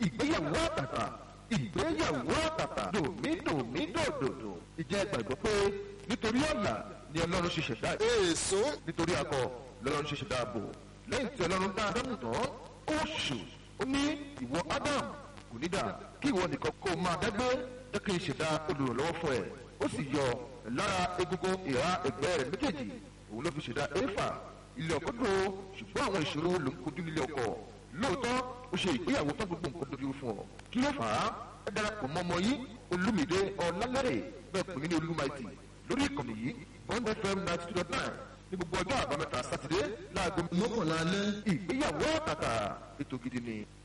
ìgbéyàwó àtàtà ìgbéyàwó àtàtà dòmídòmídòdòdò ìjẹ́ gbàgbọ́ pé nítorí ọ̀la ni ọlọ́run ṣe ṣẹ̀dá èso nítorí akọ lọ́lọ́run ṣe ṣẹ̀dá ààbò lẹ́yìn tí ọlọ́run dá ádámù tán ó ṣù ó ní ìwọ ádámù kò ní dà kí ìwọ nìkan kó máa dágbé jẹ́ kí n ṣẹ̀dá olùrànlọ́wọ́ fún ẹ ó sì yọ lára egungun ìhà ẹgbẹ́ rẹ̀ méjèèjì òun ló fi ṣẹ̀dá éfà ilé ọkọ dùn ó ṣùgbọ́n àwọn ìṣòro ló ń kojú nílé ọkọ lóòótọ́ ó ṣe ìgbéyàwó tán gbogbo nǹkan dojú fún ọ kí ló fà á ẹ darapọ̀ mọ́ ọmọ yìí olúmídé ọ̀làlẹ́rẹ̀ bẹ́ẹ̀ pè mí ní olúmaìtì lórí ìkànnì yìí bond fm ninety two dot nine ní gbogbo ọjọ́ àbámẹ́ta sátidé láago mọ́kànlá alẹ́ ìgbéyàwó àtàtà ètò gidi ni.